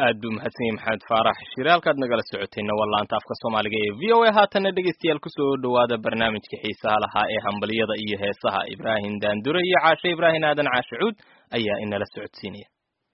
aad buu mahadsan yahay maxamed faarax shire halkaad nagala socotayna waa laanta afka soomaaliga ee v o a haatanna dhegeystayaal kusoo dhowaada barnaamijka xiisaha lahaa ee hambaliyada iyo heesaha ibraahim daandure iyo caashe ibraahim aadan caashe cuud ayaa inala socodsiinaya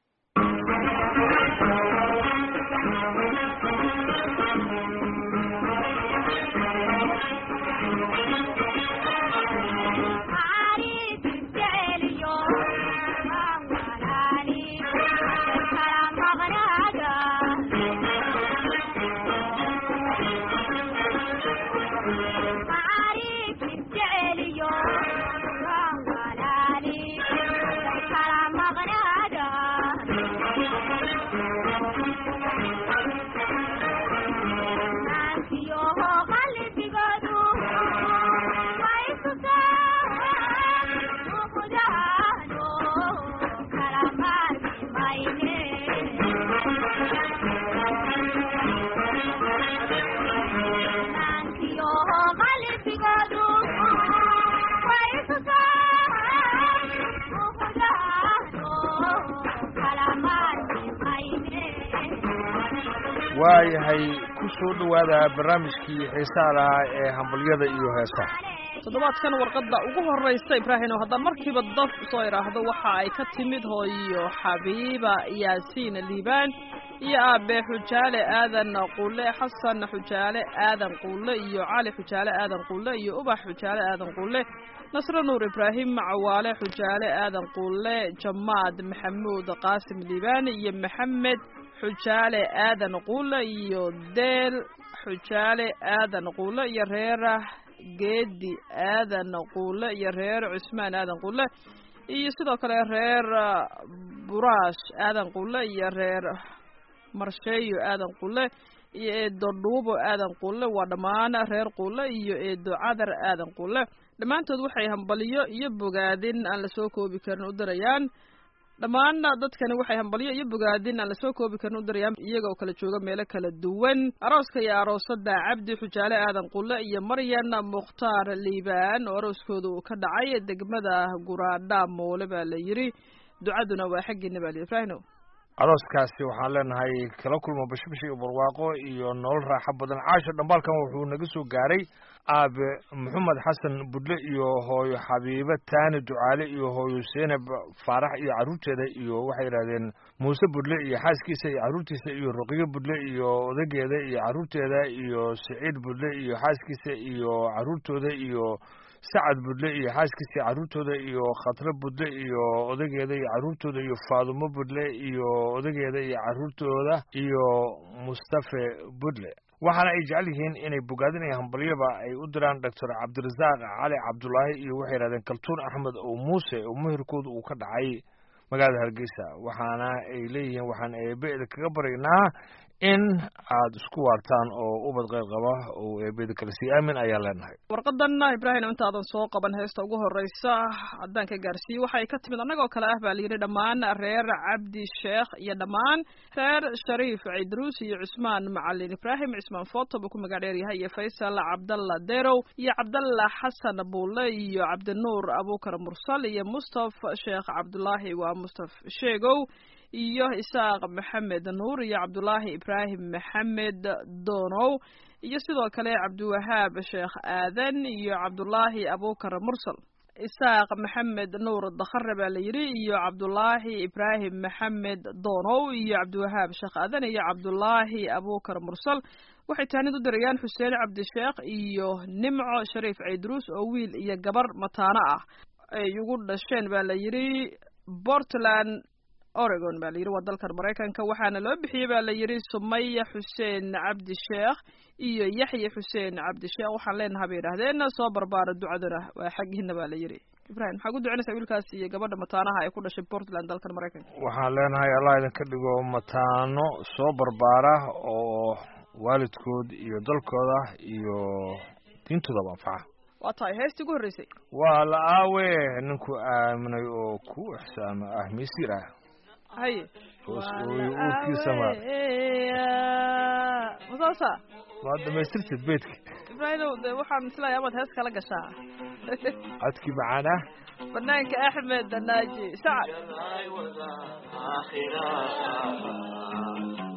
waayahay ku soo dhowaada barnaamijkii xiisaha lahaa ee hambalyada iyo heesaha toddobaadkan warqadda ugu horraysa ibraahim oo haddaan markiiba daf soo idhaahdo waxa ay ka timid hooyo xabiiba yaasiin liibaan iyo aabe xujaale aadan quule xasan xujaale aadan quule iyo cali xujaale aadan quule iyo ubax xujaale aadan quule nasre nuur ibraahim cawaale xujaale aadan quule jamaad maxamuud qaasim liibaan iyo maxamed xujaale aadan quule iyo deel xujaale aadan quule iyo reerah geedi aadan quule iyo reer cusmaan aadan quule iyo sidoo kale reer buraash aadan quule iyo reer marsheeyo aadan quule iyo eedo dhuubo aadan quule waa dhammaan reer quule iyo eedo cadar aadan quule dhammaantood waxay hambaliyo iyo bogaadin aan lasoo koobi karin u dirayaan dhammaan dadkani waxay hambalyo iyo bogaadin aan lasoo koobi karin u dirayaan iyaga oo kala jooga meelo kala duwan arooska iyo aroosada cabdi xujaale aadan qulle iyo maryan mukhtaar liibaan oo arooskooda uu ka dhacay degmada guraadha moole baa la yidhi ducaduna waa xaggiina baa la ibrahino arooskaasi waxaan leenahay kala kulmo bashbash iyo barwaaqo iyo nolol raaxo badan caasho dhambaalkan wuxuu naga soo gaaray aabe maxamed xasan budle iyo hooyo xabiibe taani ducaale iyo hooyo seenab faarax iyo carruurteeda iyo waxay yidhahdeen muuse budle iyo xaaskiisa iyo carruurtiisa iyo ruqyo budle iyo odageeda iyo carruurteeda iyo siciid budle iyo xaaskiisa iyo carruurtooda iyo sacad budle iyo xaaskiisa carruurtooda iyo khatre budle iyo odageeda iyo carruurtooda iyo faadumo budle iyo odageeda iyo carruurtooda iyo mustafe budle waxaana ay jecel yihiin inay bogaadin iyo hambalyaba ay u diraan doctor cabdirasaaq cali cabdulaahi iyo waxay yidhahdeen kaltuun axmed oo muuse oo muhirkooda uu ka dhacay magaalada hargeysa waxaana ay leeyihiin waxaan eebeeda kaga baryaynaa in aad isku waartaan oo ubad qayr qaba oo eebeeda kale sii aamin ayaan leenahay warqadanna ibraahim intaadan soo qaban heesta ugu horreysa haddaan ka gaarsiiye waxay ka timid annagoo kale ah baa la yidhi dhammaan reer cabdi sheekh iyo dhammaan reer shariif cidruus iyo cusmaan macalin ibraahim cismaan foto buu ku magac dheer yahay iyo faysal cabdalla derow iyo cabdalla xasan buule iyo cabdinuur abuukar mursal iyo mustaf sheekh cabdulaahi waa mustaf sheegow iyo isaaq maxamed nuur iyo cabdulaahi ibraahim maxamed doonow iyo sidoo kale cabdiwahaab sheekh aadan iyo cabdulaahi abuukar mursal isaaq maxamed nuur dakhare baa la yidhi iyo cabdulaahi ibraahim maxamed doonow iyo cabdiwahaab sheekh aadan iyo cabdulaahi abuukar mursal waxay taanid u dirayaan xuseen cabdisheekh iyo nimco shariif ciidruus oo wiil iyo gabar mataano ah ay ugu dhasheen baa la yidhi portland oregon baa la yidhi waa dalkan maraykanka waxaana loo bixiyey baa la yidhi sumaya xuseen cabdi sheekh iyo yaxya xuseen cabdi sheekh waxaan leenaha bay yidhahdeen soo barbaara ducaduna waa xaggiina baa la yidhi ibrahim maxaa ku ducinaysaa wiilkaas iyo gabadha mataanaha ee ku dhashay portland dalkan maraykanka waxaan leenahay allah idinka dhigo mataano soo barbaara oo waalidkood iyo dalkooda iyo diintoodaba anfaca waa tahay heestii ugu horreysay waa la aawe ninku aaminay oo ku ixsaamo ah misiir ah haye uurkiisama masaasa waa dhamaystirtid beedka ibraahimow de waxaan islaaya amaad hees kala gashaa codkii macaana banaanka axmed naaji sacad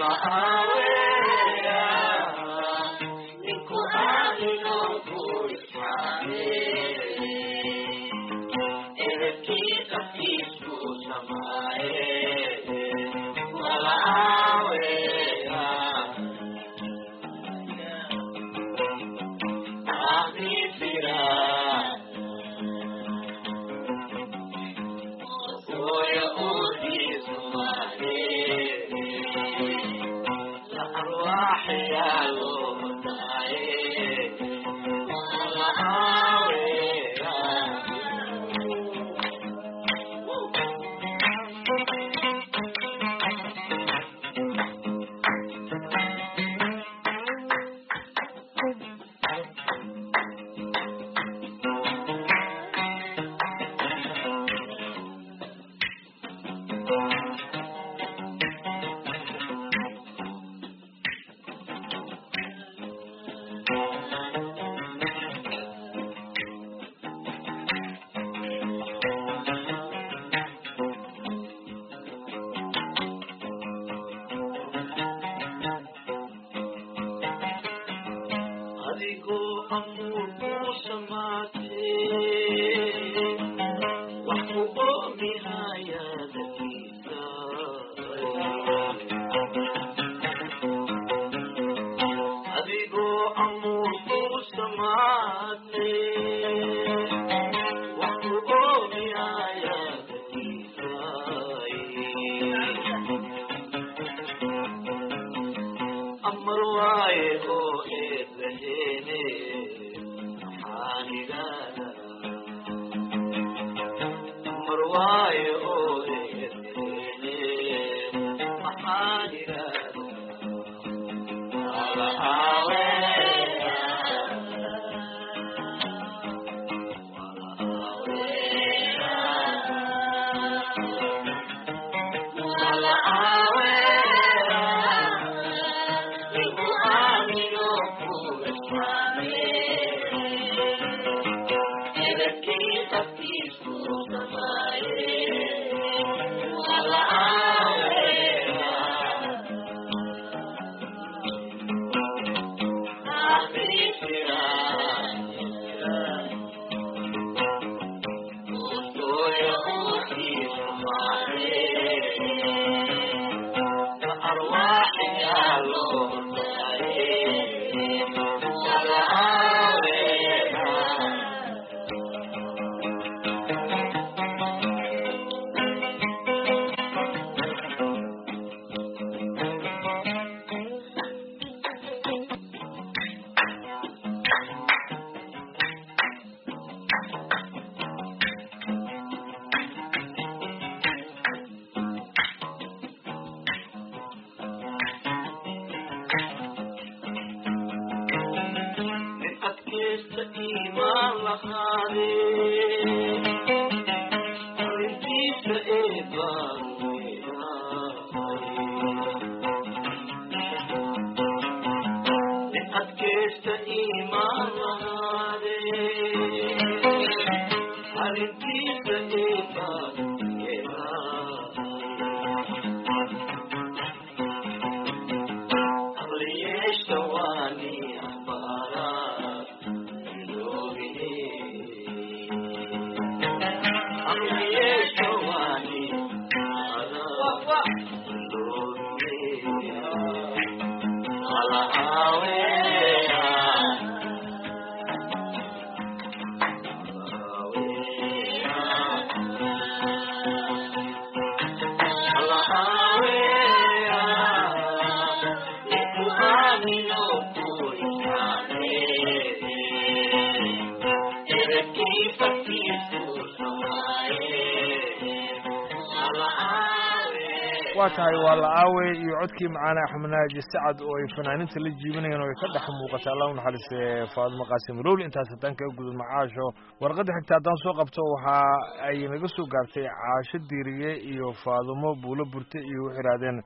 waa tahay waa la aawe iyo codkii macaane axmed naaji sacad oo ay fanaaninta la jiibinayeen oo ay ka dhex muuqata allah u naxariiste faadimo qaasim rowli intaas haddaan kaga gudub macaasho warqadda xigta haddaan soo qabto waxa ay naga soo gaartay caasho diiriye iyo faadimo buulo burte iyo waxay idhahdeen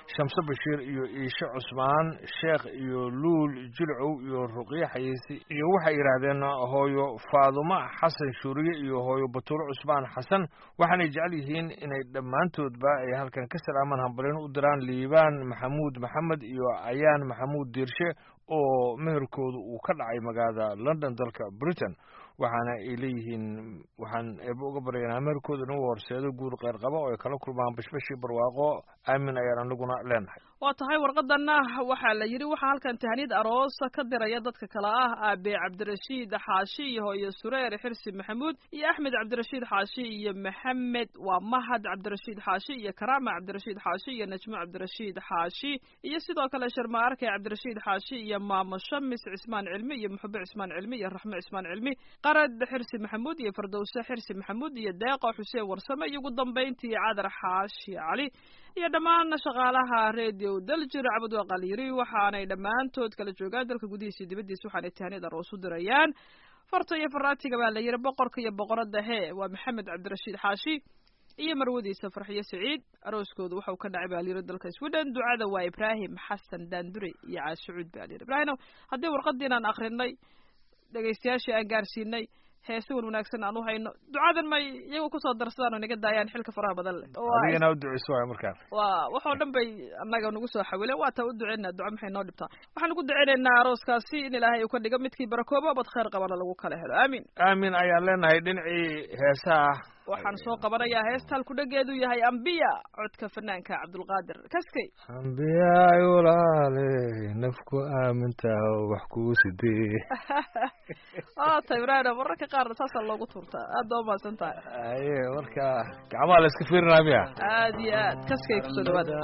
shamse bashiir iyo iishe cusmaan sheekh iyo luul jilcow iyo ruqye xayeysi iyo waxay yidhaahdeen hooyo faadumo xasan shuuriye iyo hooyo batuulo cusmaan xasan waxaanay jecel yihiin inay dhammaantoodba ay halkan ka salaamaan hambalin u diraan liibaan maxamuud maxamed iyo ayaan maxamuud diirshe oo meherkoodu uu ka dhacay magaalada london dalka britain waxaana ay leeyihiin waxaan eeba uga baryaynaa meherkooda inuu horseedo guur qeyr qaba oo ay kala kulmaan bashbashii barwaaqo aamin ayaan anaguna leenahay waa tahay warqadana waxaa la yidhi waxaa halkan tahniyad aroosa ka diraya dadka kale ah aabe cabdirashiid xaashi iyo hooyo sureer xirsi maxamuud iyo axmed cabdirashiid xaashi iyo maxamed waa mahad cabdirashiid xaashi iyo karaama cabdirashiid xaashi iyo najmo cabdirashiid xaashi iyo sidoo kale sharma arkay cabdirashiid xaashi iyo maamo shamis cismaan cilmi iyo muxube cismaan cilmi iyo raxme cismaan cilmi qarad xirsi maxamuud iyo fardowse xirsi maxamuud iyo deeqo xuseen warsame iyo ugu dambayntii cadar xaashi cali iyo dhammaan shaqaalaha radio daljir cabud waaqal yiri waxaanay dhammaantood kala joogaan dalka gudihiisa iyo dibaddiisa waxaanay tahniyad aroos u dirayaan farta iyo faraatiga baa la yidhi boqorka iyo boqoradda hee waa maxamed cabdirashiid xaashi iyo marwadiisa farxiyo siciid arooskooda waxau ka dhacay baa la yidhi dalka sweden ducada waa ibraahim xasan daandure iyo caashucuud baa la yidhi ibraahim haddii warqadiin aan akrinay dhegaystayaashii aan gaarsiinay heese wan wanaagsan aan u hayno ducadan may iyagu kusoo darsadaan oo naga daayaan xilka faraha badan leh adigana u duceyso waay markaan waa waxoo dhan bay annaga nagu soo xawileen waa taa u duceynaa duca maxay noo dhibtaa waxaan ugu duceynaynaa arooskaasi in ilaahay uu ka dhigo midkii barakooba bad khayr qabana lagu kala helo aamin aamin ayaan leenahay dhinacii heesaha waxaan soo qabanayaa heesta halkudhageedu yahay ambiya codka fanaanka cabdulqaadir kaskay ambiyaay walaale nafku aamintaa wax kuu sidee waa ta ibraahim mararka qaar saasaa loogu tuurtaa aad baa umahadsan tahay aye marka gacmaha la iska fiirinaa miya aad iyo aad kaskay kusoo dhawaada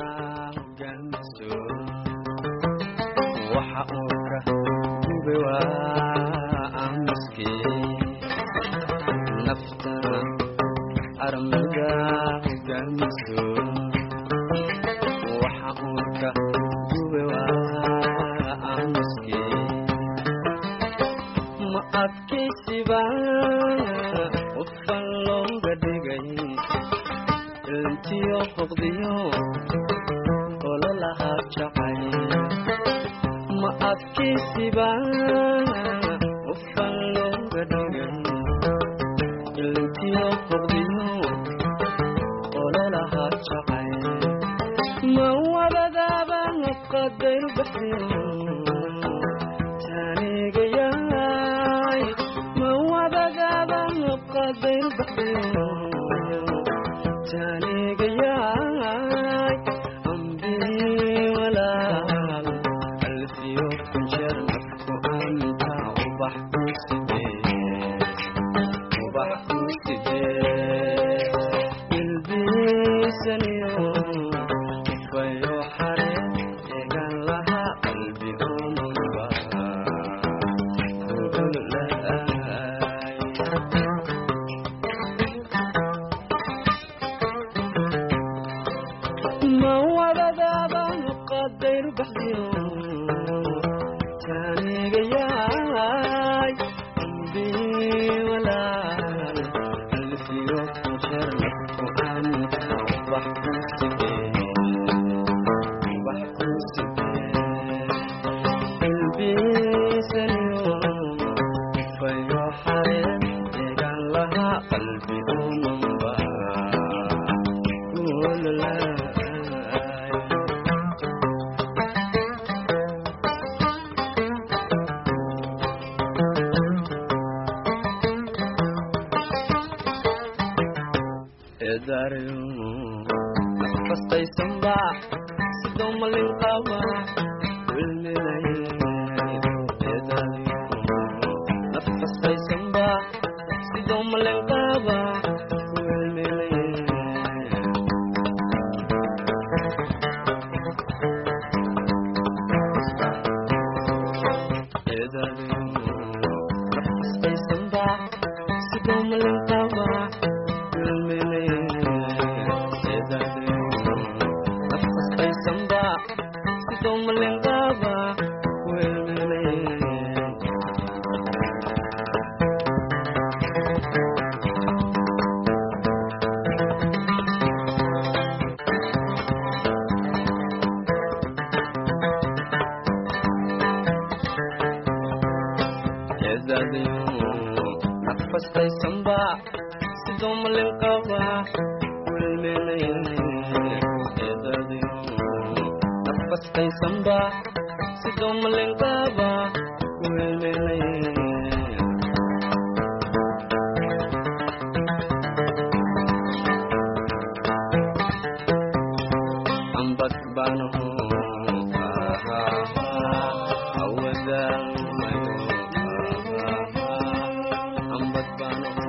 waxa uu ka gube waa aamuskii nafta armuda hogaamiso waxa uu ka gube waa aamuskii ma adkaysiba qofan looga dhigay intiyo hoqdiyo ololaha jacay ma adkaysiba qofan looga dhigay intiyo hoqdiyo ololaha jacay ma wadadaaba qadayr baxdiyo taanigayaay ma wadadaaba qadayr baxdiyo taanigayaay ambii walaal alfiyo kunjeer nafku anta ubax ku sidee ubax ku sidee ilbiisaniyo ifayo xare egan laha qalbi umunba gudulaay ma wadadaaba qadayr baxdiyo taanigayaay ambii walaal alfiyo kunjeer nafku anta ubax ku sidee ubax ku sidee ilbiisaniyo ifayo xareen egan laha qalbi umanba gululaay eedaariyo nafastaysanba sidoo malin qaba wilminaye eedaariyo nafastaysanba sidoo malin qaba wilminaye eedaariyo nafastaysanba sidoo malin qaba wilminaye eedaariyo nafastaysanba sidoo malin qaba wilminaye asqaysamba sidoo malin qaba wilminayn eedadiyo nafasqaysamba sidoo malin qaba wilminayn ambag banaho awadaan mayo ambag banaho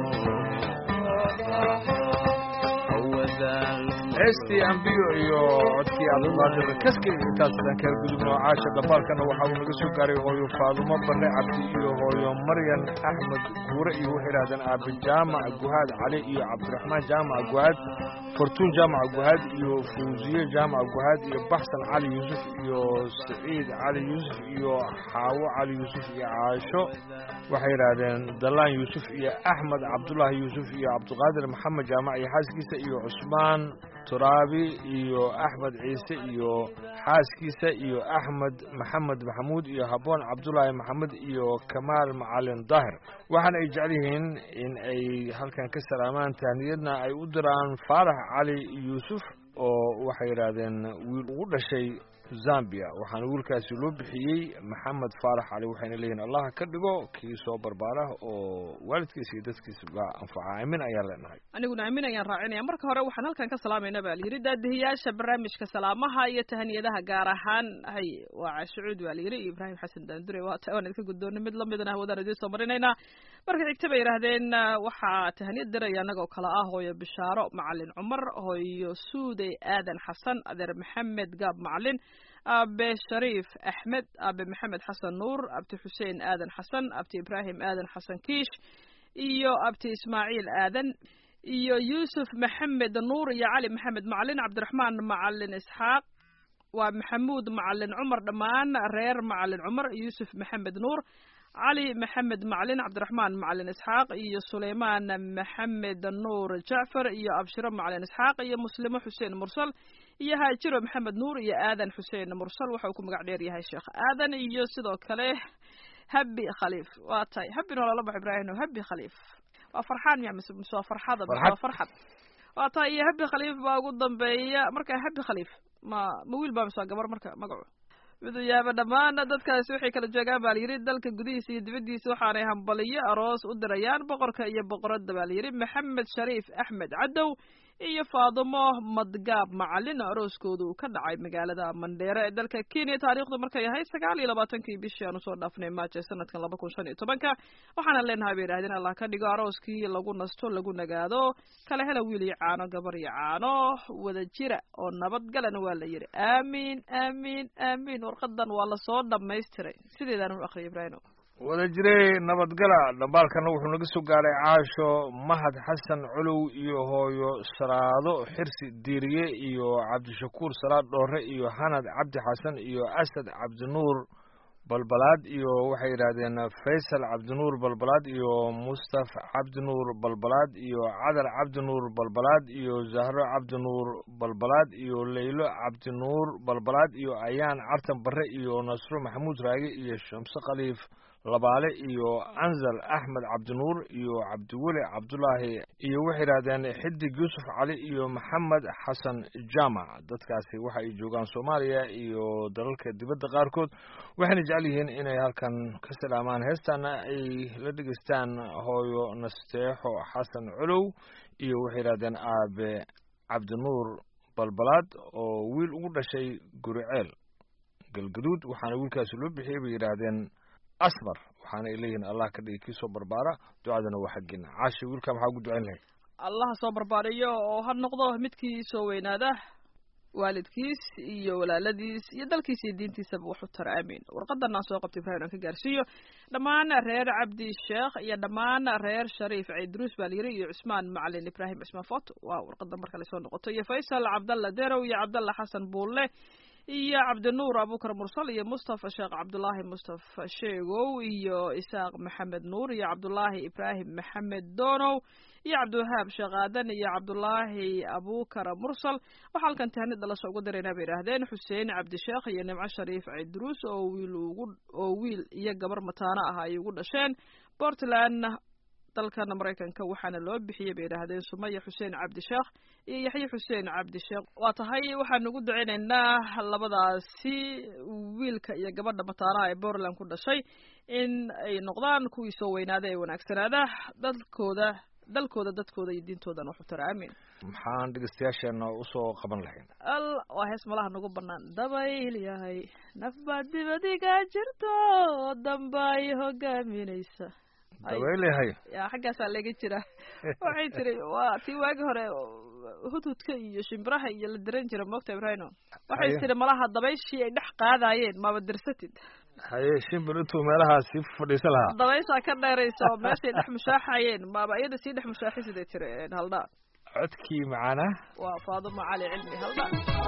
awadaan heestii ambiyo iyo codkii cabdiqaadir kaski intaas aan kaga gudubno caasha dhambaalkana waxa uu naga soo gaaray hooyo faadumo barre cabdi iyo hooyo maryan axmed guure iyo waxay idhahdeen aabe jaamac guhaad cali iyo cabdiraxmaan jaamac guhaad fortuun jaamac guhaad iyo fawziye jaamac guhaad iyo baxsan cali yuusuf iyo saciid cali yuusuf iyo xaawo cali yuusuf iyo caasho waxay yidhaahdeen dalaan yuusuf iyo axmed cabdulaahi yuusuf iyo cabdiqaadir maxamed jaamac iyo xaaskiisa iyo cusmaan turaabi iyo axmed ciise iyo xaaskiisa iyo axmed maxamed maxamuud iyo habboon cabdulaahi maxamed iyo kamaal macalin daahir waxaana ay jecel yihiin in ay halkan ka salaamaan tahniyadna ay u diraan faarax cali yuusuf oo waxay yidhaahdeen wiil ugu dhashay zambia waxaana wiilkaasi loo bixiyey maxamed faarax cali waxayna leeyihin allah ka dhigo kii soo barbaara oo waalidkiisa iyo dadkiisa baa anfaca aamin ayaan leenahay aniguna aamin ayaan raacinaya marka hore waxaan halkan ka salaamayna baa layidhi daadihiyaasha barnaamijka salaamaha iyo tahaniyadaha gaar ahaan hay waa cashucuud baa layidhi iyo ibraahim xasan daandure waa ta waan idinka guddoonay mid lamidana hawadaan idiin soo marinaynaa marka xigta bay yidhaahdeen waxaa tahaniyad diraya annagoo kale ah hooyo bishaaro macalin cumar hooyo suuday aadan xasan adeer maxamed gaab macalin aabe shariif axmed aabe maxamed xasan nuur abti xuseen aadan xasan abti ibraahim aadan xasan kiish iyo abti ismaaciil aadan iyo yuusuf maxamed nuur iyo cali maxamed macalin cabdiraxmaan macalin isxaaq waa maxamuud macalin cumar dhammaan reer macalin cumar yuusuf maxamed nuur cali maxamed macalin cabdiraxmaan macalin isxaaq iyo suleymaan maxamed nuur jacfar iyo abshiro macalin isxaaq iyo muslimo xuseen mursal iyo haajiro maxamed nuur iyo aadan xuseen mursal waxa uu ku magac dheer yahay sheekh aadan iyo sidoo kale habi khaliif waa tahay habin waa lala bax ibraahim habi khaliif waa farxaan miya mise mise waa farxada mise waa farxad waa tahay iyo habi khaliif baa ugu dambeeya marka habi khaliif ma ma wiil baa mise waa gabar marka magacu miduu yaaba dhammaan dadkaasi waxay kala joogaan baa layidhi dalka gudihiisa iyo dibaddiisa waxaanay hambaliyo aroos u dirayaan boqorka iyo boqoradda baa layidhi maxamed shariif axmed cadow iyo faadumo madgaab macalin arooskooda uu ka dhacay magaalada mandheere ee dalka kenya taariikhdu markay ahayd sagaal iyo labaatankii bishii aan usoo dhaafnay maaje sanadkan laba kun shan iyo tobanka waxaana leenahay bay yidhahdeen allah ka dhigo arooskii lagu nasto lagu nagaado kala hela wiil iyo caano gabar iyo caano wada jira oo nabadgalana waa la yidhi aamiin aamiin aamiin warqadan waa lasoo dhamaystiray sideedaan u akhriyay ibraahim wada jiray nabadgala dhambaalkana wuxuu naga soo gaaray caasho mahad xasan colow iyo hooyo saraado xirsi diiriye iyo cabdishakuur salaad dhoore iyo xanad cabdi xasan iyo asad cabdinuur balbalaad iyo waxay yidhaahdeen faysal cabdinuur balbalaad iyo mustaf cabdinuur balbalaad iyo cadar cabdinuur balbalaad iyo zahro cabdinuur balbalaad iyo leylo cabdinuur balbalaad iyo ayaan cartan barre iyo nasro maxamuud raage iyo shamse khaliif labaale iyo anzal axmed cabdinuur iyo cabdiweli cabdulaahi iyo waxay yidhahdeen xidig yuusuf cali iyo maxamed xasan jaamac dadkaasi waxa ay joogaan soomaaliya iyo dalalka dibadda qaarkood waxayna jecel yihiin inay halkan ka salaamaan heestaana ay la dhegeystaan hooyo nasteexo xasan colow iyo waxay yidhahdeen aabe cabdinuur balbalaad oo wiil ugu dhashay guriceel galgaduud waxaana wiilkaasi loo bixiyey bay yidhaahdeen asmar waxaana ay leeyihiin allah ka dhigi kii soo barbaara ducadana waa xaggeena caashi wiilka maxaa ugu ducayn lahayd allaha soo barbaariyo oo ha noqdo midkii soo weynaada waalidkiis iyo walaaladiis iyo dalkiis iyo diintiisaba wax u tara aamiin warqadan aan soo qabtay ibrahim aan ka gaarsiiyo dhammaan reer cabdi sheekh iyo dhammaan reer shariif ciidruus baa layiri iyo cusmaan macalin ibraahim cismaan foto waa warqadan marka lasoo noqoto iyo faysal cabdalla derow iyo cabdalla xasan buulle iyo cabdinuur abukar mursal iyo mustafa sheekh cabdulaahi mustafa sheegow iyo isaaq maxamed nuur iyo cabdulaahi ibraahim maxamed donow iyo cabdiwahaab sheekh aadan iyo cabdulaahi abukar mursal waxaa halkan tahni dhalasho uga daraynaa bay idhaahdeen xuseen cabdisheekh iyo nimco shariif ciidruus oo wiil ugu oo wiil iyo gabar mataano ah ay ugu dhasheen portland dalkan maraykanka waxaana loo bixiyey bay yidhaahdeen sumaya xuseen cabdisheekh iyo yaxye xuseen cabdisheekh waa tahay waxaanu ugu duceynaynaa labadaasi wiilka iyo gabadha mataanaha ee bortland ku dhashay in ay noqdaan kuwii soo weynaada ee wanaagsanaada dalkooda dalkooda dadkooda iyo diintoodana waxu tara aamin maxaan dhegeystayaasheena usoo qaban lahayn al waa hees malaha nagu banaan dabayl yahay naf baad dibadiga jirto damba ay hogaaminaysa Ay. dabaylehay ya xaggaasaa laga jira waxay tiri waa tii waagi hore hudhudka iyo shimbiraha iyo la diran jira moogta ibrahino waxay Haye. tiri malaha dabayshii ay dhex qaadayeen maba dirsatid haye shimbir intuu meelahaasi fadhiisa lahaa dabayshaa ka dheeraysa oo meeshay dhex mushaaxayeen maba iyada sii dhex mushaaxisiday tiri haldhaa codkii macaana waa faaduma cali cilmi haldhaa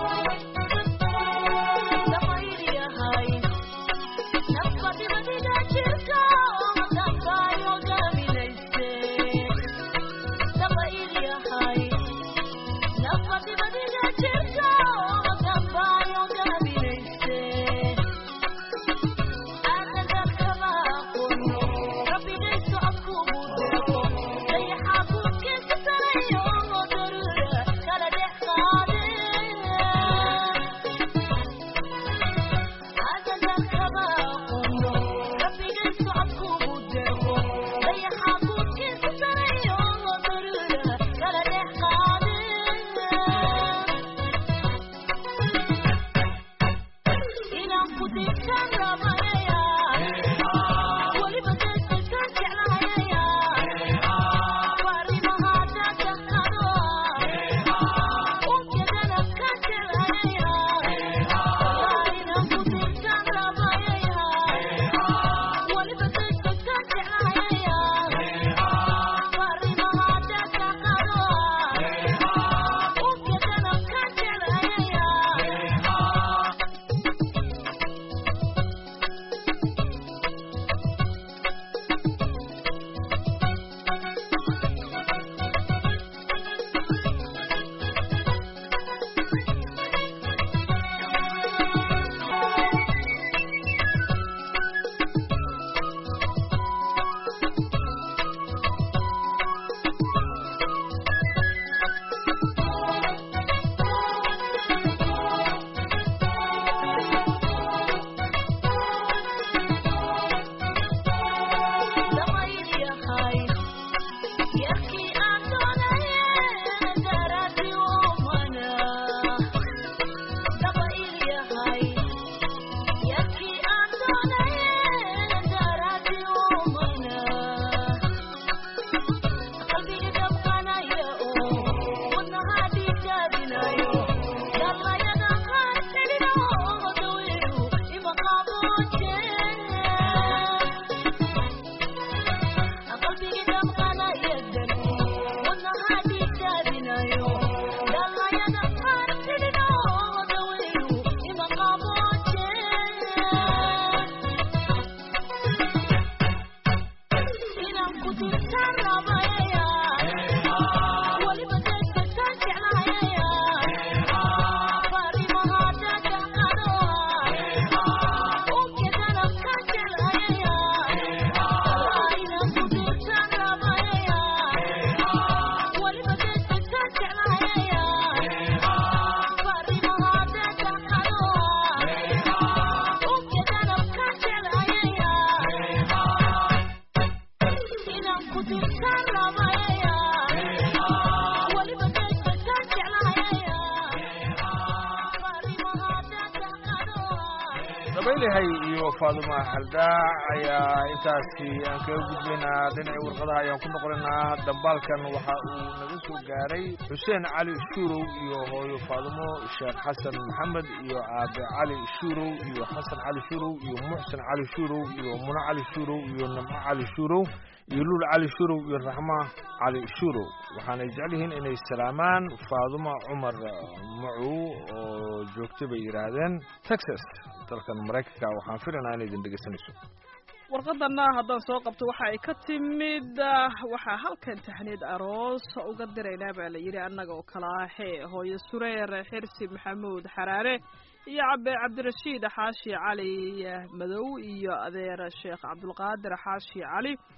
dabaylahay iyo faaduma haldaac ayaa intaasi aan kaga gudbaynaa dhinaci warqadaha ayaan ku noqonaynaa dambaalkan waxa uu naga soo gaaray xuseen cali shuurow iyo hooyo faadumo sheekh xasan maxamed iyo aabe cali shuurow iyo xasan cali shuurow iyo muxsen cali shuurow iyo muno cali shuurow iyo nimco cali shuurow iyo luul cali shuurow iyo raxma cali shuurow waxaanay jecel yihiin inay salaamaan faaduma cumar macow oo joogta bay yidhaahdeen texas dalkan maraykanka waxaan filaynaa inay idin dhegeysanayso warqadana haddaan soo qabto waxa ay ka timid waxaa halkan taxniid aroos uga diraynaa baa la yidhi annaga oo kala ahee hooyo sureer xirsi maxamuud xaraare iyo cabe cabdirashiid xaashi cali madow iyo adeer sheekh cabdulqaadir xaashi cali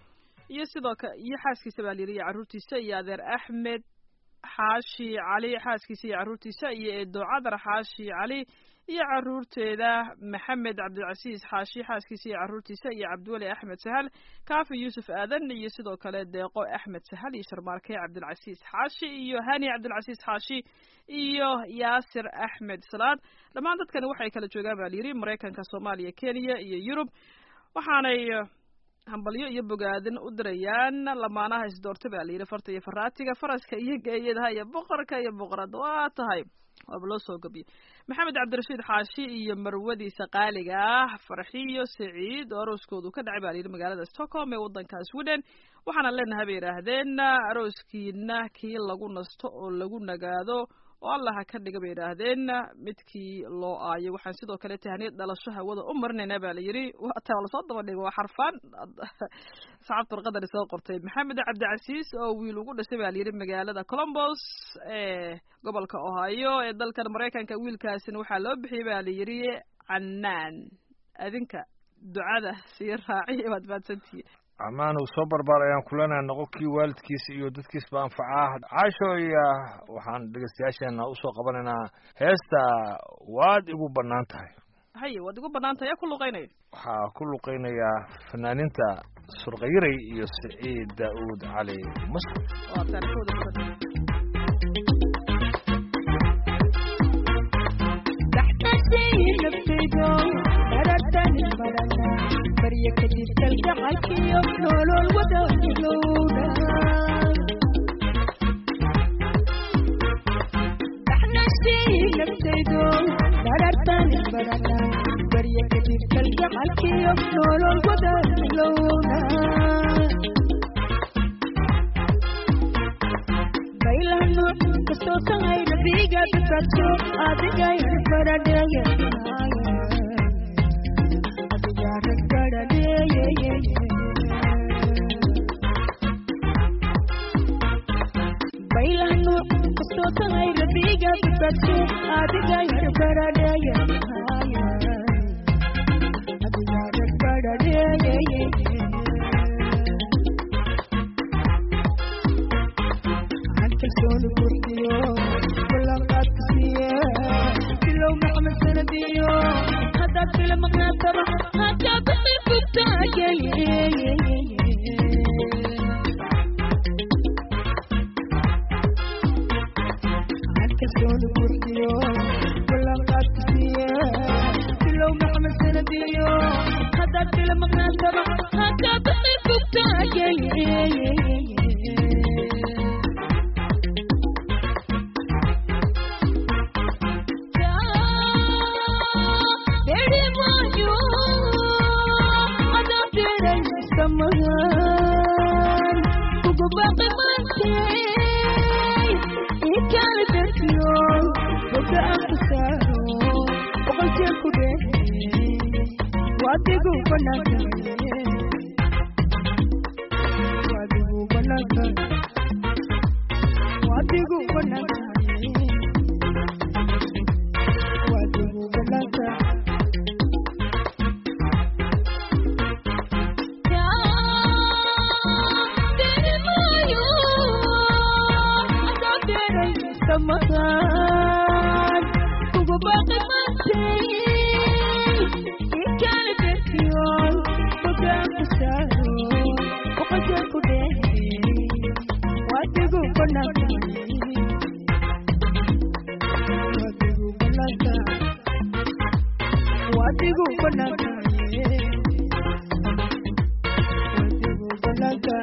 iyo sidoo ka iyo xaaskiisa baa layidhi iyo carruurtiisa iyo adeer axmed xaashi cali xaaskiisa iyo carruurtiisa iyo eedo cadar xaashi cali iyo carruurteeda maxamed cabdilcasiis xaashi xaaskiisa iyo carruurtiisa iyo cabdiweli axmed sahal kaafi yuusuf aadan iyo sidoo kale deeqo axmed sahal iyo sharmaarke cabdilcasiis xaashi iyo hani cabdilcasiis xaashi iyo yaasir axmed salaad dhammaan dadkani waxay kala joogaan baa layidhi maraykanka soomaaliya kenya iyo yurub waxaanay hambalyo iyo bogaadin u dirayaan lamaanaha isdoorta baa layidhi farta iyo faraatiga faraska iyo geeyadaha iyo boqorka iyo boqorada waa tahay waaba loo soo gabiyey maxamed cabdirashiid xaashi iyo marwadiisa qaaliga ah farxiyo saciid oo arooskoodu ka dhacay baa layidhi magaalada stockholm ee waddanka sweden waxaana leenahay bay yidhaahdeen arooskiina kii lagu nasto oo lagu nagaado oo allah ha ka dhiga bay yidhaahdeen midkii loo aayo waxaan sidoo kale tahniyad dhalasho hawada u marinaynaa baa layidhi waata lasoo daba dhigo waa xarfaan saxaabta warqadani soo qortay maxamed cabdicasiis oo wiil ugu dhashay baa layidhi magaalada colombos ee gobolka ohio ee dalkan maraykanka wiilkaasina waxaa loo bixiyey baa layidhi canaan adinka ducada sii raaciya waad mahadsantihiin ammaan uu soo barbaar ayaan kulanaha noqon kii waalidkiisa iyo dadkiisba anfacaa caasho iyo waxaan dhegeystayaasheena usoo qabanaynaa heesta waad igu bannaan tahay haye waad igu bannaan tahay yaa ku luqeynaya waxaa ku luqeynayaa fanaaninta surkayiray iyo siciid daa'uud cali maskur waa taarikooda badan barya kadib kalgacalkiyo nolol wadailowda daxnashii naftaydo darartan isbarana barya kadib kalgacalkiyo nolol wadailowda baylano kastoo tahay nabiga dadkajo adigay baradheeya baylano kastoo tahay rabiga dadkajo adiga yar baradheeya adiga yar baradheeya kalsooni kursiyo ballanqaadka siiye bilow maxmed sanadiyo haddaad bila maqnaataba hadaa bixi bugtaagay kalsooni kursiyo ballanqaadka siiye bilow maxmed sanadiyo haddaad bila maqnaataba hadaa bixi bugtaagay Wadigu banaka, wadigu banaka, wadigu banaka, wadigu banaka. Samahan, kugu baqi mantay, ikali bekiyon, bagaan kusaro, waqajan ku dhehe, wadigu banaka, wadigu banaka, wadigu banaka, wadigu banaka.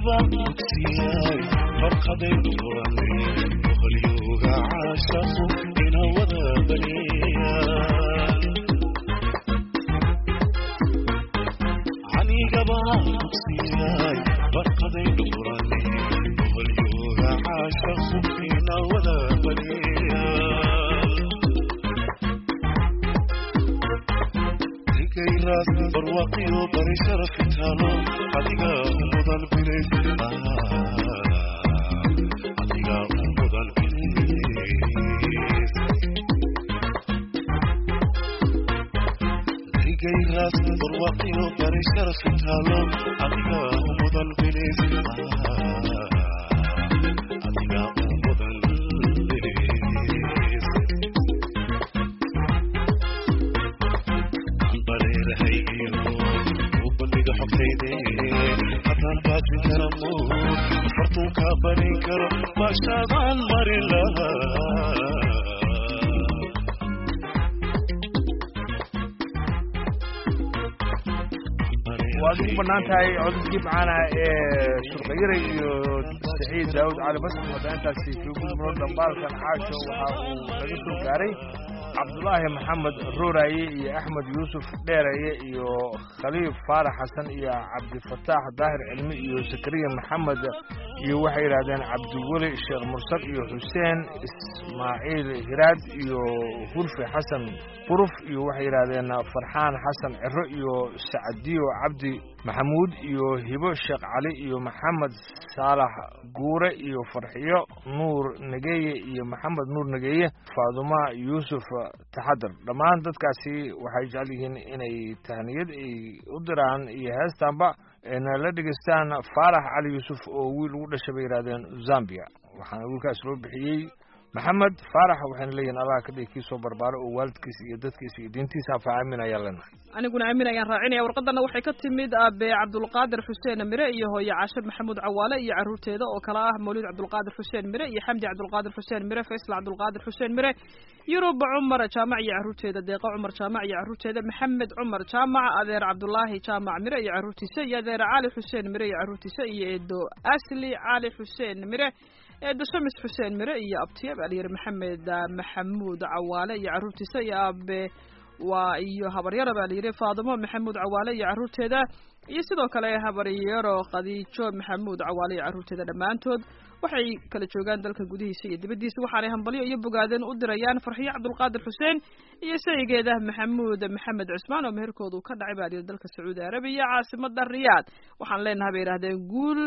anigaba dugsiyay farqaday turane boqolyooga caashaqu ina wada baneeyaan anigaba dugsiyay farqaday turane boqolyooga caashaqu ina wada baneeyaan digayraas barwaqiyo bari sharafi taalo adiga mudan bilays adiga mudan bilays digayraas barwaqiyo bari sharafi taalo adiga mudan bilays adiga mudan bilays bareerahay iyo u bandhiga xogtayde haddaan baajin kara muud fartuun kaa barin karo baashaadaan marin lahaa waad ugu bannaan tahay codadkii macaana ee surqayare iyo saciid daawud cali basri hadda intaasi kaga gudubno dhambaalkan caasho waxa uu naga soo gaaray cabdulaahi maxamed rooraye iyo axmed yuusuf dheeraye iyo khaliif faarax xasan iyo cabdifataax daahir cilmi iyo zakariya maxamed iyo waxay yidhahdeen cabdiweli sheekh mursal iyo xuseen ismaaciil hiraad iyo hurfi xasan quruf iyo waxay yidhahdeen farxaan xasan ciro iyo sacdiyo cabdi maxamuud iyo hibo sheekh cali iyo maxamed saalax guure iyo farxiyo nuur nageeye iyo maxamed nuur nageeye faaduma yuusuf taxadar dhammaan dadkaasi waxay jecel yihiin inay tahniyad ay u diraan iyo heestaanba na la dhegeystaan faarax cali yuusuf oo wiil ugu dhashay bay yidhahdeen zambia waxaana wiilkaas loo bixiyey maxamed faarax waxayna leeyihin allah ka dhigi kii soo barbaaro oo waalidkiisa iyo dadkiisa iyo diintiisa hafa aamin ayaan leenahay aniguna aamin ayaan raacinaya warqadana waxay ka timid aabe cabdulqaadir xuseen mire iyo hooye caashe maxamuud cawaale iyo caruurteeda oo kale ah mawlid cabdulqaadir xuseen mire iyo xamdi cabdulqaadir xuseen mire faysal cabdulqaadir xuseen mire yurub cumar jaamac iyo caruurteeda deeqa cumar jaamac iyo caruurteeda maxamed cumar jaamac adeer cabdulaahi jaamac mire iyo caruurtiisa iyo adeer cali xuseen mire iyo caruurtiisa iyo eedo asli cali xuseen mire eedo shamis xuseen mire iyo abtiya alyar maxamed maxamuud cawaale iyo caruurtiisa iyo aabe waa iyo habaryaro baa layidhi faadimo maxamuud cawaale iyo caruurteeda iyo sidoo kale habaryaro khadiijo maxamuud cawaale iyo caruurteeda dhammaantood waxay kala joogaan dalka gudihiisa iyo dibaddiisa waxaanay hambalyo iyo bogaadeen u dirayaan farxiyo cabdulqaadir xuseen iyo saygeeda maxamuud maxamed cusmaan oo meherkoodu ka dhacay baa layidhi dalka sacuudi arabiya caasimada riyaad waxaan leenahay bay yidhahdeen guul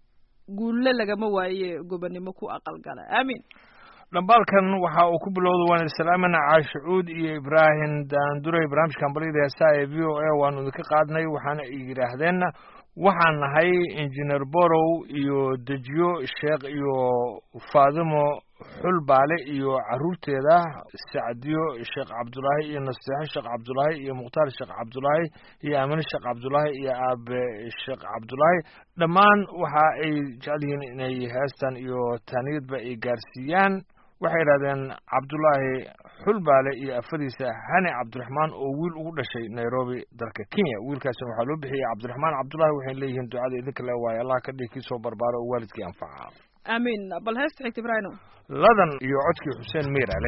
guulle lagama waaye gobonimo ku aqalgala aamin dhambaalkan waxa uu ku bilowda waan islaamina caashicuud iyo ibraahim daanduray barnaamijka hambalyada heesaha ee v o a waanu idinka qaadnay waxaana ay yidhaahdeen waxaan nahay injineer borow iyo dejiyo sheekh iyo faadimo xulbaale iyo caruurteeda sacdiyo sheekh cabdulaahi iyo nasteexo sheekh cabdulaahi iyo mukhtaar sheekh cabdulaahi iyo aamine sheekh cabdulaahi iyo aabe sheekh cabdulaahi dhammaan waxa ay jecel yihiin inay heestan iyo taaniyadba ay gaarsiiyaan waxay yidhahdeen cabdulaahi xulbaale iyo afadiisa hani cabdiraxmaan oo wiil ugu dhashay nairobi dalka kenya wiilkaasina waxaa loo bixiyey cabdiraxmaan cabdulaahi waxay leeyihiin ducada idinka le waaye allah ka dhigi kii soo barbaaro oo waalidkii anfaca aamin bal heesta xigta ibraahino ladan iyo codkii xuseen miirale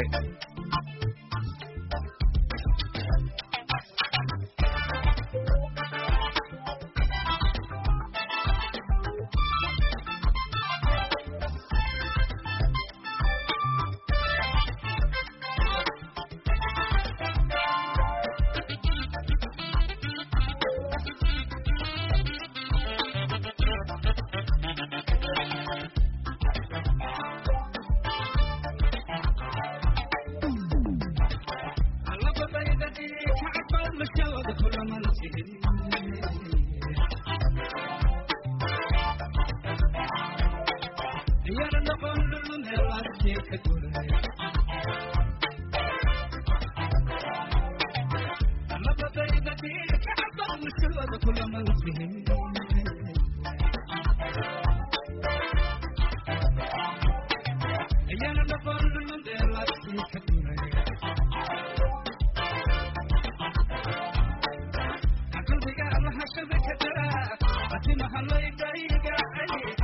Ati mahalay daiga ay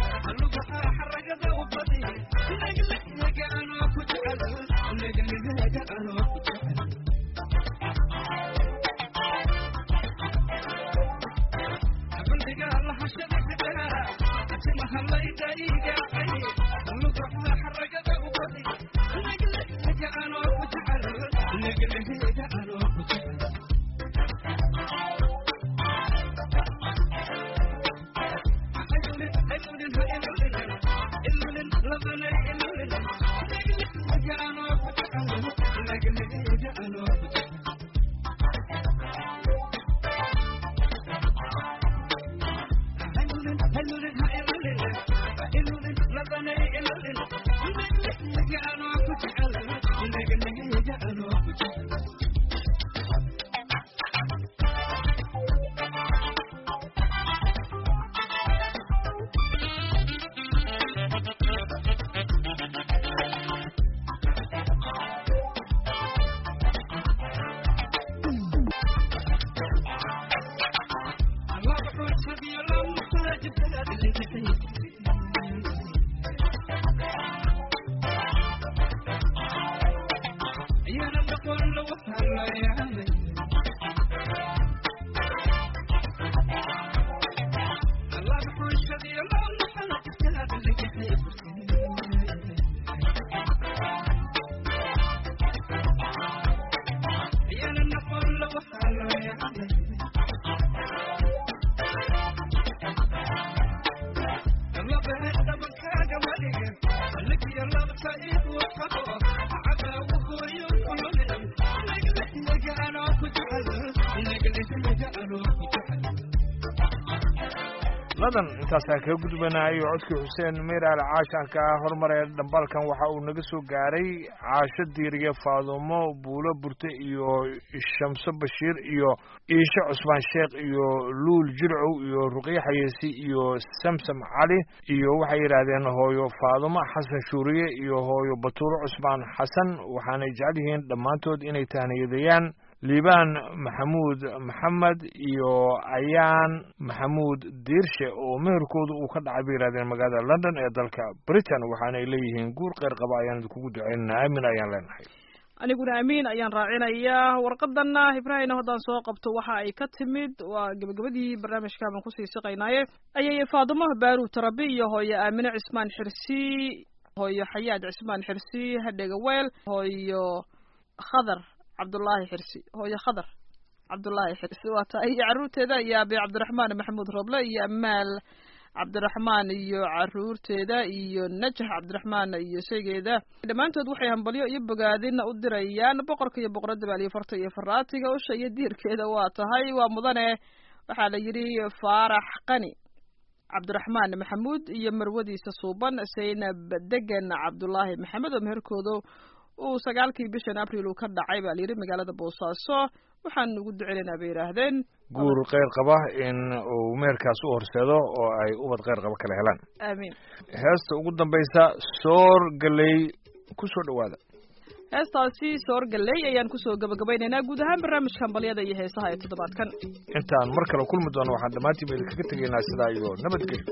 ladan intaasaan kaga gudbanayo codkii xuseen meyraal caashanka hormaree dhambaalkan waxa uu naga soo gaaray caasho diiriye faadumo buulo burte iyo shamso bashiir iyo iisho cusmaan sheekh iyo luul jilcow iyo ruqye xayeesi iyo samsam cali iyo waxay yidhaahdeen hooyo faadumo xasan shuuriye iyo hooyo batuuro cusmaan xasan waxaanay jecel yihiin dhammaantood inay tahniyadayaan liibaan maxamuud maxamed iyo ayaan maxamuud diirshe oo meherkooda uu ka dhacay bay yidhahdeen magaalada london ee dalka britain waxaanay leeyihiin guur kheyr qaba ayaan idinkugu duceynana aamin ayaan leenahay aniguna amiin ayaan raacinayaa warqadana ibraahimna haddaan soo qabto waxa ay ka timid waa gebagabadii barnaamijka baan kusii siqaynaaye ayay faadumo baaru tarabi iyo hooyo aamine cismaan xirsi hooyo xayaad cismaan xirsi hadhega weel hooyo khadar cabdullaahi xirsi hooyo khadar cabdullaahi xirsi waa tahay iyo carruurteeda iyo abi cabdiraxmaan maxamuud roble iyo amaal cabdiraxmaan iyo caruurteeda iyo najax cabdiraxmaan iyo sheygeeda dhammaantood waxay hambalyo iyo bogaadina u dirayaan boqorka iyo boqoradda baaliyo farta iyo faraatiga usha iyo diirkeeda waa tahay waa mudane waxaa la yidhi faarax qani cabdiraxmaan maxamuud iyo marwadiisa suuban saynab degan cabdullaahi maxamed oo meherkooda uu sagaalkii bishan abril uu ka dhacay baa layidhi magaalada boosaaso waxaan ugu duceynaynaa bay yidhaahdeen guur kheyr qaba in uu meherkaas u horseedo oo ay ubad kheyr qaba kala helaan aamiin heesta ugu dambaysa soor galey ku soo dhowaada heestaasi soor galley ayaan kusoo gabagabaynaynaa guud ahaan barnaamijka hambalyada iyo heesaha ee toddobaadkan intaan mar kale kulmi doono waxaan dhammaantiiba idinkaga tegaynaa sidaa iyo nabadgelyo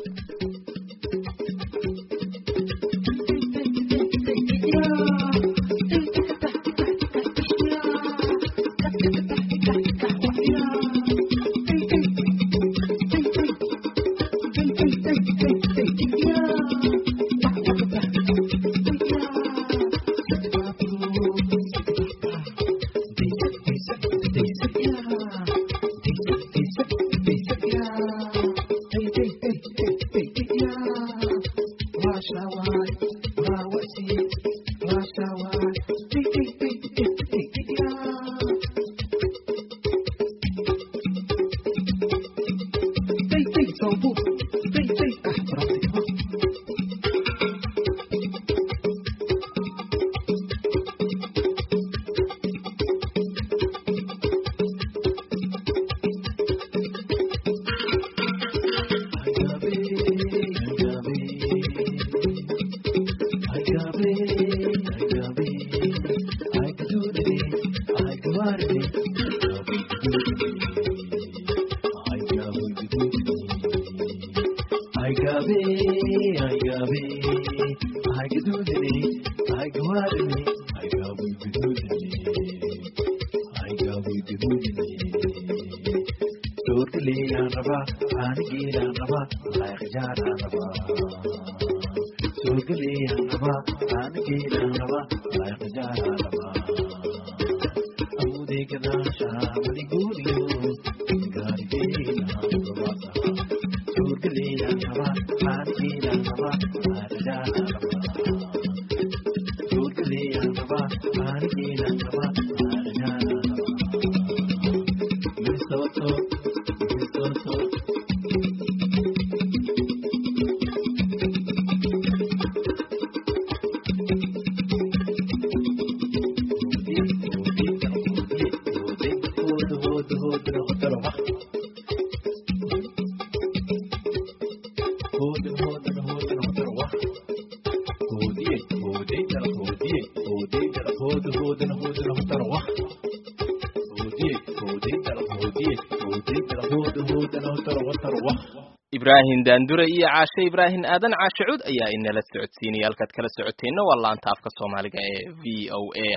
ibraahim daandure iyo caashe ibraahim aadan caashe cud ayaa inala socodsiinaya halkaad kala socoteenna waa laanta afka soomaaliga ee v o a